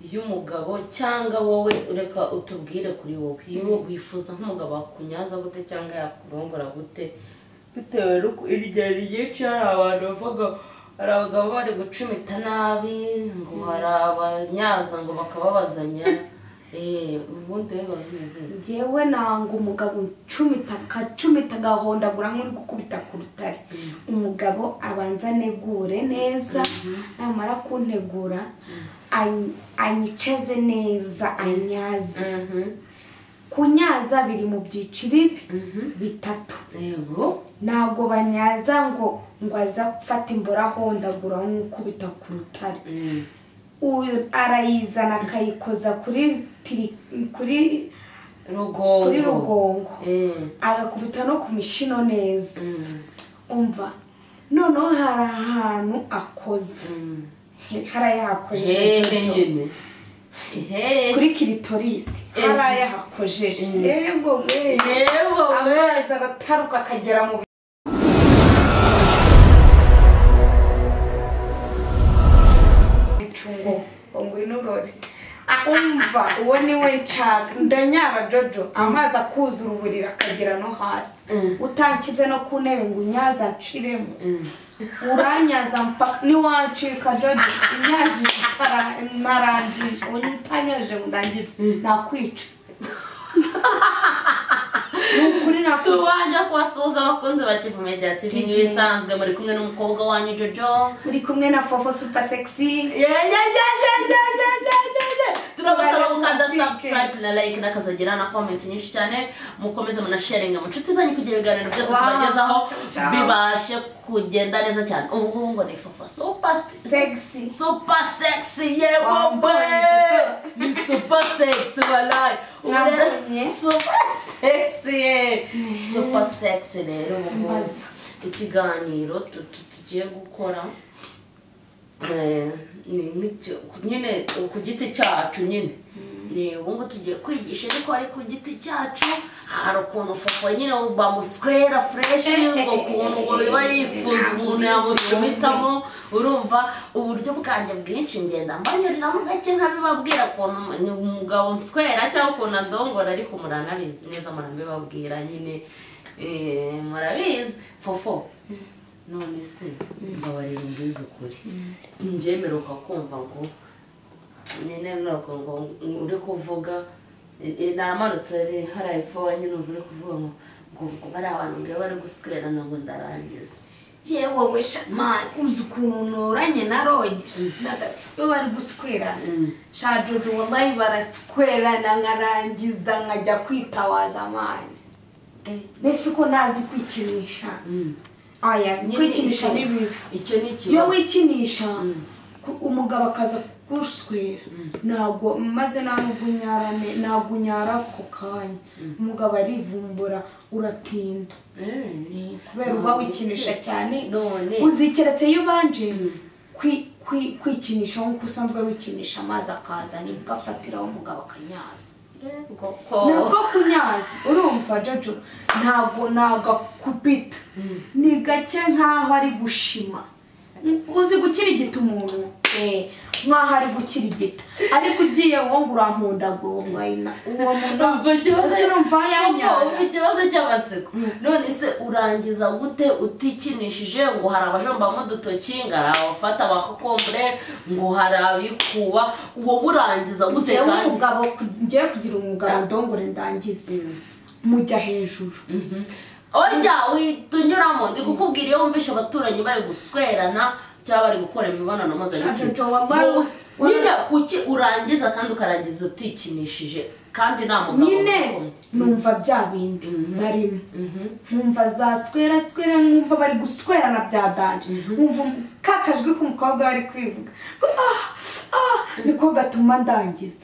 y'umugabo cyangwa wowe ureka utubwire kuri wowe iyo wifuza nk'umugabo wakunyaza gute cyangwa yakurongora gute bitewe n'uko irya ryinshi hari abantu bavuga hari abagabo bari gucumita nabi ngo hari abanyaza ngo bakababazanya eee ubundi rero barabizi ngewe nanga umugabo ucumita akacumita agahondagura nk'uri gukubita ku rutare umugabo abanza anegure neza namara kuntegura any- anyicaze neza anyaze Mhm, kunyaza biri mu byiciro ibi mhm. bitatu yego ntabwo banyaza ngo ngo aza gufata imboro ahondagura nk'ukubita ku rutare Mm. uyu arayizana akayikoza kuri tiri- kuri rugongo kuri rugongo Eh, agakubita no ku mishino neza mm, umva noneho hari ahantu akoze mm. He- hari ayahakojeje hehe duto. nyine hehe kuri kiritorisi Eh. hari ayahakojeje Mm. yego we yewe we amazi arataruka akagera mu bi- bicungo ngo ngwino urore umva uwo ni we nshaka ndanyara jojo amazi akuzura uburiri akagera no hasi Mm. utankize no ku ntebe ngo unyaza nshiremo Mm. uranyaza mpaka niwancika jojo unyaje ntara- ntarangije utanyaje ngo ndangize nakwica ni ukuri nakwica tubanje kubasuhuza abakunzi ba kivume bya tv nk'ibisanzwe muri kumwe n'umukobwa wanyu jojo muri kumwe na fofo super sexy turabasaba Tubanje gukanda tubafike. subscribe na like n'akazagira na comment nyinshi cyane mukomeze munasharinga mu nshuti zanyu kugira ibiganiro byose Wow, tubagezaho ciao, ciao. bibashe kugenda neza cyane ubu ngubu ngo ni fufa super sexy super sexy yewe Wambaye we. ni super sexy walayi Ubu rero Mwambonye. super sexy ye. super sexy rero ubu ngubu Mbaza. ikiganiro tu- tu- tugiye gukora eh, ni nk'icyo nyine ku giti cyacu nyine ni ubu ngubu tugiye kwigisha ariko ari ku giti cyacu hari ukuntu fofo nyine bamuswera fureshi ngo ukuntu biba yifuza umuntu yamucumitamo urumva uburyo bwanjye bwinshi ngenda mbanyuriramo gake nkabibabwira ukuntu ni umugabo nswera cyangwa ukuntu adongora ariko muranabizi neza muranabibabwira nyine eh, murabizi fofo none se mbabarira umbizi ukuri njyemeruka kumva ngo nyine ntabwo ngo uri kuvuga eh, namanutse hari- hari epfo nyine umva uri kuvuga ngo ngo ngo bari abantu ngo bari guswerana ngo ndarangiza yewe we shamani uzi ukuntu nturanye na roge iyo bari guswerana Mm. shajojo wabayi baraswerana nkarangiza nkajya kwitawaza amani Eh, mbese ko ntazi kwikinisha mm. aya Nyine kwikinisha icyo- ni bibi icyo ni iyo ikibazo wikinisha Mm. ku- umugabo akaza kuguswera ntabwo maze nawe ugunyarane ntabwo unyara ako kanya umugabo arivumbura uratinda Eh, kubera uba wikinisha cyane none uzikeretse iyo ubanje kwi- kwi- kwikinisha nk'uko usanzwe wikinisha amazi akaza nibwo afatiraho umugabo akanyaza yego ntabwo ko kunyaza urumva jojo ntabwo nagakubita ni gake nkaho ari gushima uzi gukirigita umuntu Eh, nkaho ari gukirigita ariko ugiye wowe urampundagurwa uwo muntu Umva ikibazo ese urumva Yego, yanyara umva ikibazo cy'amatsiko none se urangiza gute utikinishije ngo hari abajombamo udutoki ngo hari abafata abakokombure ngo hari abikuba uwo murangiza gute ngewe kandi umugabo ngewe kugira umugabo ndongore ndangize mujya hejuru Mhm. Oya witunyuramo ndi kukubwira iyo wumvishe abaturanyi bari guswerana cyangwa bari gukora imibonano Jojo, mpuzabitsina wabaye- Wowe, nyine kuki urangiza kandi ukarangiza utikinishije kandi nta mugabo nyine ubikumva? numva bya bindi barimo Mhm. nkumva za swera swera nkumva bari guswerana bya danje nkumva ka kajwi k'umukobwa bari kwivuga Ah, ah, niko gatuma ndangiza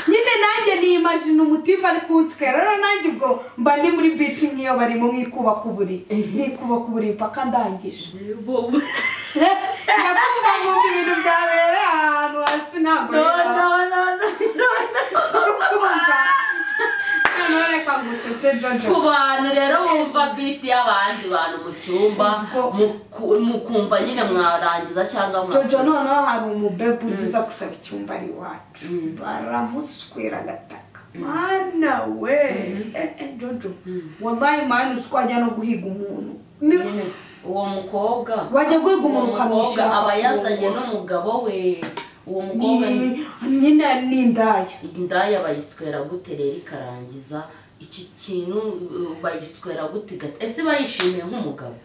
nyine nanjye niyimajina umutiba ari kuwutwera rero nanjye ubwo mba ndi muri biti nk'iyo barimo nk'ikubaka uburiri nk'ikubaka uburiri mpaka ndangije ndakumva nkumva ibintu byabereye ahantu hasi ntabwo No, biba. no, no, no. Uri kumva? noneho reka kagusetse jojo ku bantu rero bumva biti y'abandi bantu mu cyumba Ubwo- muku- mukumva nyine mwarangiza cyangwa mwakoze. jojo noneho hari umubebe ujya uza gusaba icyumba ari iwacu baramuswera agataka mwana we Eh, eh, jojo wallahi mwana uzi ko wajya no guhiga umuntu Ni- nyine uwo mukobwa Wajya guhiga umuntu uwo mukobwa ukamushyira aba ku yazanye kuboko. n'umugabo we uwo mukobwa ni- ni nyine ni indaya indaya bayiswera gute rero ikarangiza iki kintu uh, bayiswera gute gata- ese bayishimiye nk'umugabo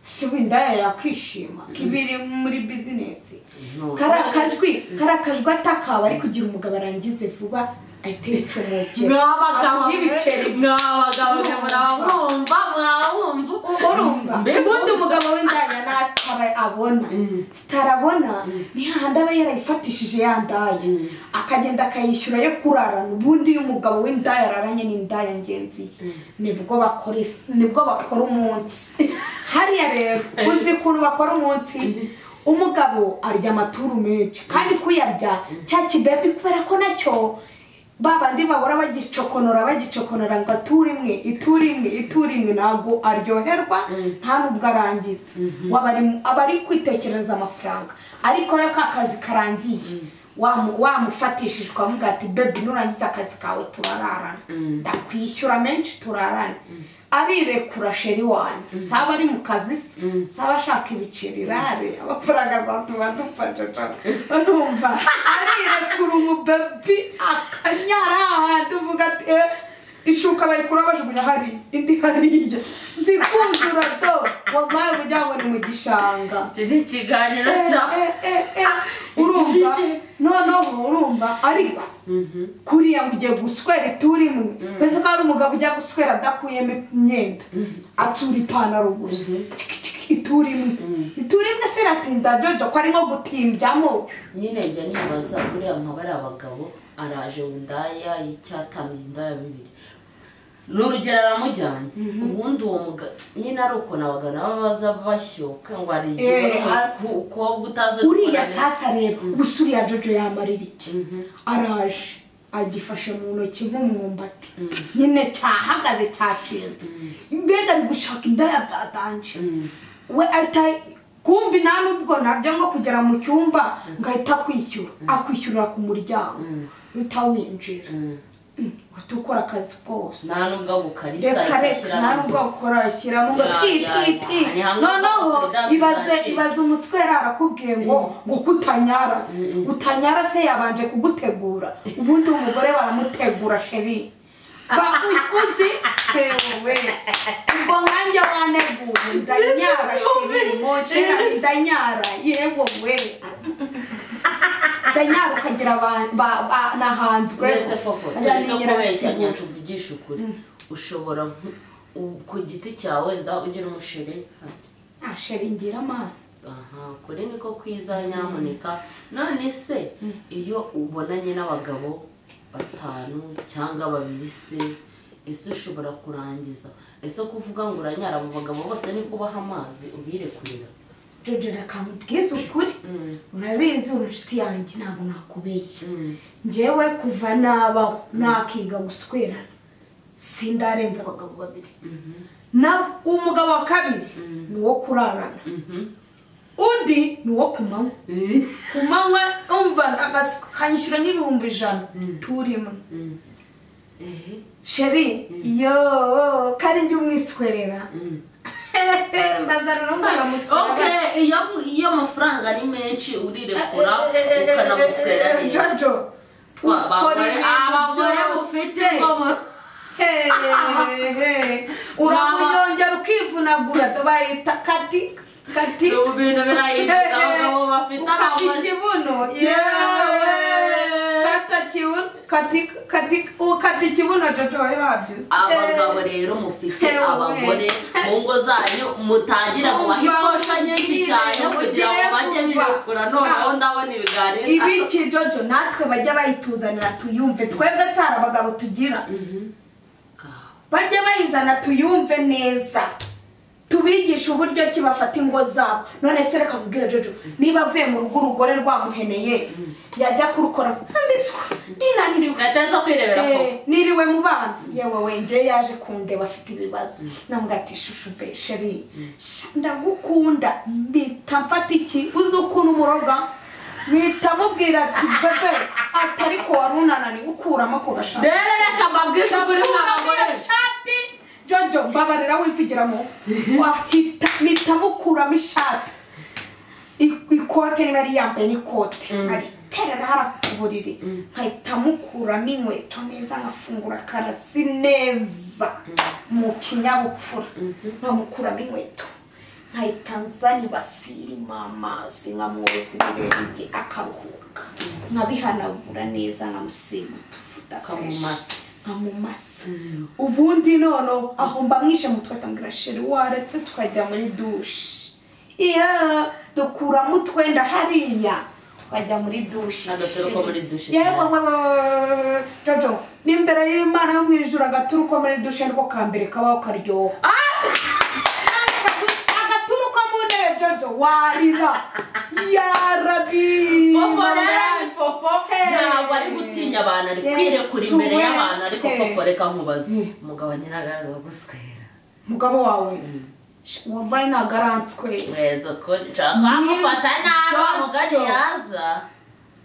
si we indaya yakwishima kibiri muri bizinesi No. kariya kajwi kariya kajwi atakaba ari kugira umugabo arangize vuba ahita yicomokera mwabagabo nk'ibiceri mwabagabo mwe murawumva mwawumva urumva Mbega ubundi umugabo w'indaya nta sitara abona sitara abona ni hahandi aba yarayifatishije ya ndaya Mm. akagenda akayishyura yo kurarana ubundi iyo umugabo w'indaya araranye n'indaya ngenzi ye nibwo bakora isi- nibwo bakora umunsi hariya rero uzi ukuntu bakora umunsi umugabo arya amaturu menshi kandi kuyarya cya kibebi kubera ko nacyo ba bandi bahora bagicokonora bagicokonora ngo ature imwe iture imwe iture imwe ntabwo aryoherwa nta nubwo arangiza waba ari- aba ari kwitekereza amafaranga ariko iyo ka kazi karangiye wamu- wamufatishijwe amuga ati bebi nurangiza akazi kawe turararana ndakwishyura menshi turarane arirekura sheri wanjye saba ari mu kazi se saba ashaka ibiceri irare amafaranga azatuma dupfa jojo urumva arirekura umubebi akanyara ahantu uvuga ati "Eh, ishuka bayikura bajugunya hari indi hariya zikuzura do wallahi ugira ngo ni mu gishanga iki ni ikiganiro Eh, na eh, eh, eh, urumva Iki- iki- noneho urumva ariko kuriya ngo ugiye guswera ituri imwe mbese ko hari umugabo ujya guswera adakuyemo imyenda atura ipantaro gusa Tiki, tiki, ituri imwe ituri imwe se iratinda jojo ko ari nko gutimbyamo nyine njya nibaza buriya nkaba ari abagabo araje windaya y'icyatamye indaya bibiri ni urugero aramujyanye ubundi uwo mugabo nyine ari uko nabaga nabo baza bashyuka ngo hari igihe Eh, a- umukobwa utazi uriya gukorana- sasa rero gusa uriya jojo yamarira iki araje agifashe mu ntoki nk'umwumbati nyine cyahagaze cyashinze mbega ari gushaka indaya byatanje we ahita kumbi nta nubwo nabyo ngo kugera mu cyumba ngo ahita akwishyura akwishyurira ku muryango uhita winjira Mm. Mm, uhita ukora akazi kose nta nubwo abukarisa reka reka nta nubwo ukora shyiramo ngo Ya, ti ya, ti ya. ti Ni hamwe noneho no kudaca ibaze udacika. ibaze umuswera arakubwiye ngo ngo kutanyara se utanyara se yabanje kugutegura ubundi umugore baramutegura sheri Ba- u- uzi tewe ubwo nkanjye waneguye ndanyara sheri mocera ndanyara yewe we ndanyara ukagira abantu ba- ba- nahanzwe wese fofo Ajya tureka ninyira kubeshyanya nsibura. tuvugishe ukuri ushobora nk- u- ku giti cyawe wenda ugira umusheri ati, Ah, sheri ngira amana aha kuri niko kwiza nyamuneka none se iyo ubonanye n'abagabo batanu cyangwa babiri se ese ushobora kurangiza ese kuvuga ngo uranyara abo bagabo bose ni kubaha amazi ubirekurira jojo reka nkubwize ukuri urabizi uri inshuti yanjye ntabwo nakubeshya Mm. ngewe kuva nabaho nakiga guswerana sindarenza abagabo babiri na umugabo wa kabiri ni uwo kurarana undi ni uwo ku manywa ku manywa umva agasuka kanyishyura nk'ibihumbi ijana turimo ehe sheri yo kandi njye umwiswerera mbaza rero umwana muswerera Okay, iyo iyo amafaranga ari menshi urirekura ukanaguswera neza jojo Twa- ukora abagore ibintu abagore byose. ufite inkomo Hehehe. uramunyongera ukivunagura tubayita kati kati ubu bintu birahinduka abagabo bafite ukata abagore ikibuno Yewe. kata kibuno kati kati ukata ikibuno jojo wabyaze abagabo rero mufite Ewe. abagore mu ngo zanyu mutangira kubaha iposha nyinshi cyane kugira ngo bajye birekura noneho ndabona ibiganiro ibiki jojo natwe bajya bayituzanira tuyumve twebwe si hari abagabo tugira bajya bayizana tuyumve neza tubigishe uburyo ki bafata ingo zabo none se reka mubwire jojo niba avuye mu rugo urugore rwamuheneye yajya kurukora nkambiswa ndinaniriwe ataza kwirebera Eh, fofu niriwe mu bana yewe wenjye yaje kundeba afite ibibazo namubwira ati shushu be sheri sha, ndagukunda mpita mfata iki uzi ukuntu umuroga mpita mubwira ati bebe ati ariko wari unananiwe ukuramo ako gashati rero reka mbabwire kuri mwa ukuramo iyo bagore shati jojo mbabarira wivugiramo wahita mpita mukuramo ishati I- ikote niba yari yambaye n'ikote Mm. ariterera hara ku buriri nkahita mukuramo inkweto neza nkafungura karasi neza mu kinyabupfura nkamukuramo inkweto nkahita nzana ibasi irimo amazi nkamwoza ibirenge akaruhuka nkabihanagura neza nkamusiga utuvuta Nkamumasa. nkamumasa ubundi none aho mbamwishe mutwe atambwira sheri waretse tukajya muri dushe iya dukuramo utwenda hariya tukajya muri dushe Agatero ko muri dushe. yewe jojo n'imbere y'imana yo mu ijuru agaturu ko muri dushe niko ka mbere kabaho karyoha agaturu ko mu ntebe jojo warira yarabi fofo rero ni Mama. fofo Hey. ntabwo ari gutinya abantu ari Yes, kwirekura imbere we. y'abantu ariko Hey. fofo reka nkubaze umugabo nyiragaragaza guswera mugabo wawe wallahi nagarantswe mwezo kuri nshaka amufata nabi Jojo. mugari yaza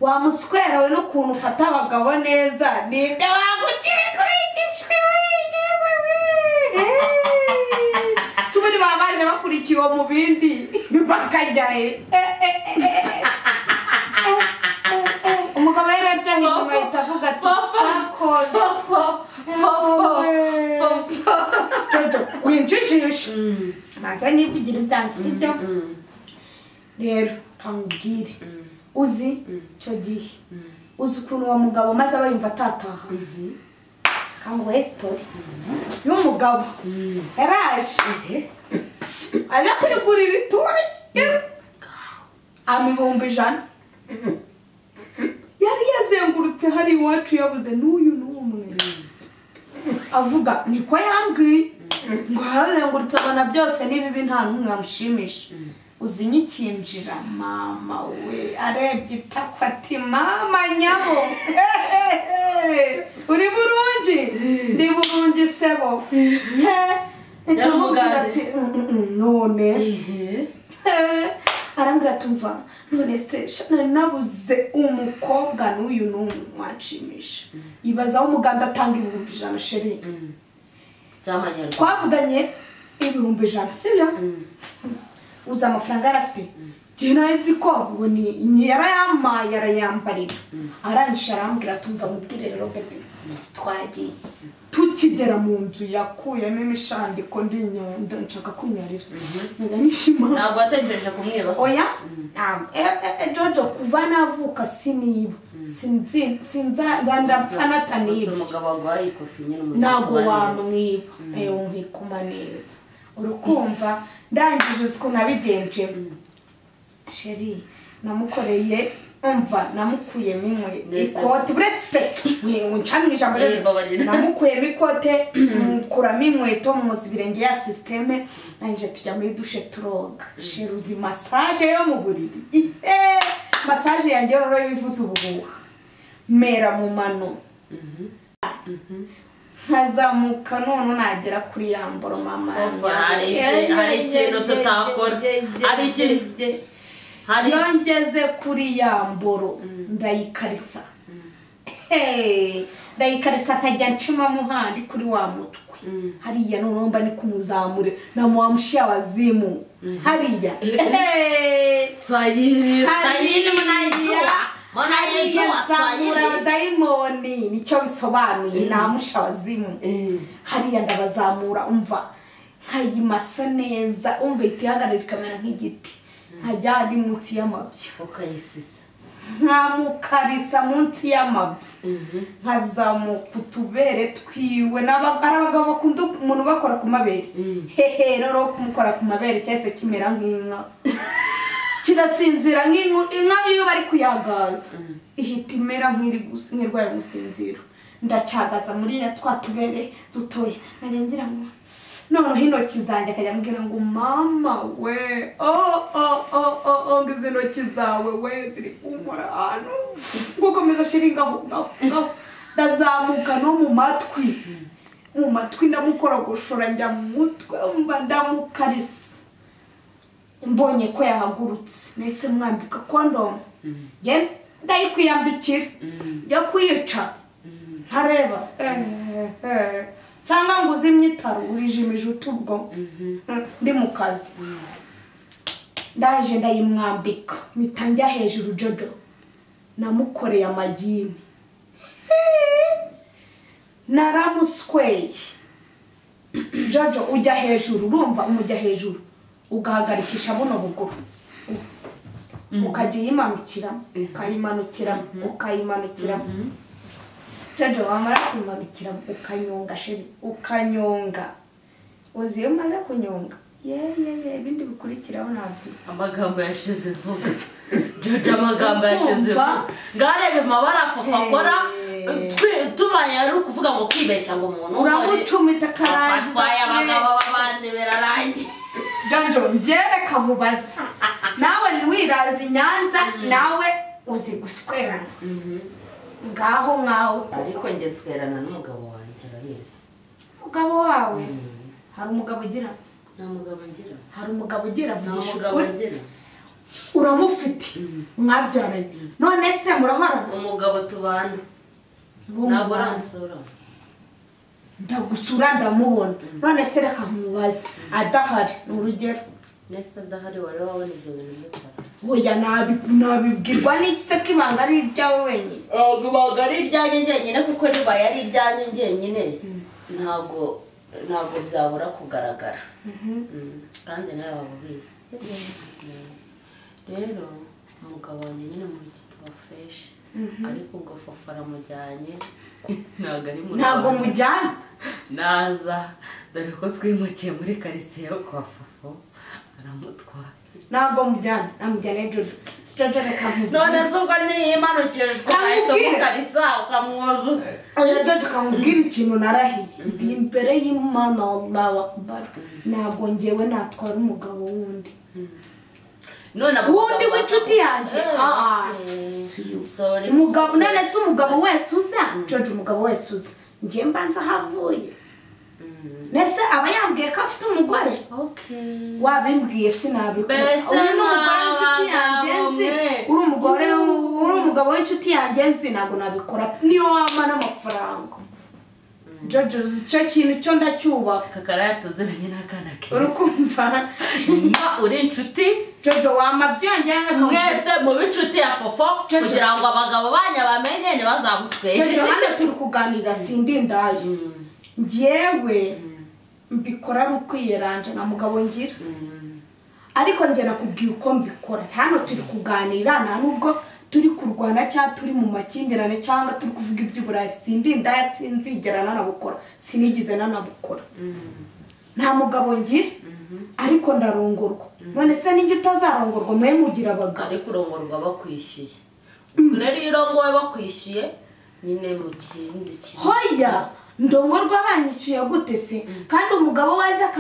wamuswera we n'ukuntu ufata abagabo neza ninde waguciye kuri iki shwi yewe we Hey. si ubundi baba baje bakurikiwe mu bindi bakajya he Eh, eh, eh, eh, eh. Eh, eh, eh. umugabo yari abyahiye nyuma ahita avuga ati cyakoze fofo fofo fofo jojo winjijishe manza nivugira ibyanjye sibyo Mm. rero kamubwire uzi icyo gihe Mm. uzi ukuntu uwo mugabo maze aba yumva atataha kanguhe sitori y'umugabo yaraje ajya kwigurira itore amibumbi ijana yari yazengurutse hari iwacu yabuze n'uyu n'umwe avuga niko yambwiye ngo hazengurutse abona byose n'ibibi nta n'umwe wamushimisha uzi nyikinjira mama we arebye itako ati mama nyabo ehehe, uri burungi ni burungi sebo he ndamubwira ati "Mm, mm, mm, none Eh, arambwira tumva none se sha nari nabuze umukobwa n'uyu n'umwe wanshimisha ibazaho umuganda atanga ibihumbi ijana sheri by'amanyarwanda twavuganye ibihumbi ijana sibyo uzi amafaranga yari afite igihe nari nzi ko ngo ni ni yarayamaye arayambarira arangisha arambwira tumva mubwire rero bebe twagiye tukigera mu nzu yakuyemo imishandiko ndi inyundo nshaka kumyarira ndanishima ntabwo watekereje kumwiba se? oya ntabwo Eh, eh, eh, jojo kuva navuka siniba Sinzi- sinza ndapfa Gusa nataniba umugabo warwaye ikofi nyine umugabo ntabwo uba neza. wamwiba ewe nkikuma neza urukumva ndangije uzi ukuntu abigenjemo sheri namukoreye umva namukuyemo inkweto Neza. ikote uretse ncamwe ijambo Eh, rero babagirira. namukuyemo ikote mukuramo inkweto mumoza ibirenge ya sisiteme nangije tujya muri dushe turoga sheri uzi masaje yo mu buriri ihe masaje yanjye rero ibivuze ubuhuha mera mu mano nkazamuka none nagera kuri ya mboro mama Fofo, yanjye. hari iki- hari ikintu tutakora hari ikintu hari iyo iki- ngeze kuri ya mboro ndayikarisa Hey, ndayikarisa nkajya ncimamo handi kuri wa mutwe hariya noneho mba ni kumuzamure na wa mushiya wazimu hariya Hey, sayiri sayiri munayijua munayijua hariya nzamura sayiri abadayimoni nicyo bisobanuye nta musha wazimu Eh. hariya ndabazamura umva nkayimasa neza umva ihita ihagarara ikamera nk'igiti nkajya handi munsi y'amabya ukayisisa nkamukarisa munsi y'amabya nkazamuka utubere twiwe N'aba- ari abagabo bakunda umuntu bakora ku mabere hehe rero kumukora ku mabere cyahise kimera nk'inka kirasinzira nk'inka inka iyo bari kuyagaza ihita imera nk'iri gus- nk'irwaye umusinziro ndacyagaza muri ya twa tubere dutoya nkajya ngira ngo noneho intoki zanjye akajya ambwira ngo mama we o o o o o ngo izi ntoki zawe we ziri kunkora ahantu ngo ukomeza ashira ingaho ngaho ngaho ndazamuka no mu matwi mu matwi ndamukorogoshora njya mu mutwe mba ndamukarisa mbonye ko yahagurutse nahise mwambika kondomu njye ndayikwiyambikira njya kuyica ntareba eh, eh. cyangwa ngo uzimye itaro urijimije utubwo ndi mu kazi ndaje ndayimwambika mpita njya hejuru jodo namukoreye amagini naramusweye jojo ujya hejuru urumva umujya hejuru ugahagarikisha buno buguru ukajya uyimanukiramo ukayimanukiramo ukayimanukiramo jojo wamara kuyimanukiramo ukanyonga sheri ukanyonga uzi iyo umaze kunyonga yeyeye ibindi bikurikiraho ntabwo amagambo yashize vuba jojo amagambo yashize vuba Kumva. ngarebe amabara afufu akora Eh. twi- tubaye ari ukuvuga ngo kwibeshya ngo umuntu uramucumita akarangiza atwaye abagabo akoresha. b'abandi birarangiye janjo njyewe kamubaza nawe ntiwiraze i nyanza nawe uzi guswerana ngaho nkawe ariko njye twerana n'umugabo wanjye arabizi umugabo wawe hari umugabo ugira nta mugabo ngira hari umugabo ugira nta vugisha mugabo ukuri ngira uramufite mwabyaranye none se murahorana umugabo tubana ntabwo uramusura ndagusura ndamubona none se reka nkubaze adahari ni urugero nese adahari wari wabona ibyo bintu byo kurara oya nabi- nabibwirwa n'iki se ko ibanga ari iryawe wenyine ntabwo ari iryanjye njyenyine kuko ribaye ari iryanjye njyenyine ntabwo ntabwo byabura kugaragara Mm, kandi nawe waba ubizi Yeah. rero umugabo wanjye nyine mu rugi tuba fureshi ariko ubwo fofa aramujyanye ntabwo ari mu ntabwo Rwanda. mujyana naza dore ko twimukiye muri karitsiye yo kwa fofo aramutwara ntabwo mujyana namujyana jojo jojo reka nkubwire none se ubwo niyimanukijwe ahita Kamubwire. umukarisa ukamwuzuza oya jojo kamubwire ikintu narahiye ndi imbere y'imana wallahu akbar ntabwo njyewe natwara umugabo wundi none abo wundi bagabo w'inshuti basa- yanjye Eh, Ah, eh, si- sorry. umugabo Sorry. none se umugabo wese uza jojo umugabo wese uza njye mba nzi aho avuye Mm, mbese aba yambwiye ko afite umugore okay. wabimbwiye sinabikora Mbese uyu ni umugore w'inshuti mwaba yanjye nzi mwe. uri umugore uri umugabo w'inshuti yanjye nzi ntabwo nabikora niyo wampa n'amafaranga jojo uzi icyo kintu cyo ndacyubaha kakara yatuziranye n'akana uri keza kumva mba uri inshuti jojo wampa byongera akamubwira mwese mube inshuti ya fofo Jojo. kugira ngo abagabo banyu bamenye ntibazamuswere jojo hano turi kuganira sindi ndaje Mm, njyewe mm, mbikora ari ukwiyeranja na mugabo ngira mm. ariko njye nakubwiye uko mbikora hano turi kuganira nta nubwo turi kurwana cyangwa turi mu makimbirane cyangwa turi kuvuga iby'uburayi sindi ndaya sinzigera nanabukora sinigize nanabukora nta mugabo ngira ariko ndarongorwa none se nijya utazarongorwa mwe mugira abagabo ariko urongorwa bakwishyuye ubwo rero iyo urongowe bakwishyuye nyine mu kindi kintu hoya ndongorwa banyishyuye gute se kandi umugabo waza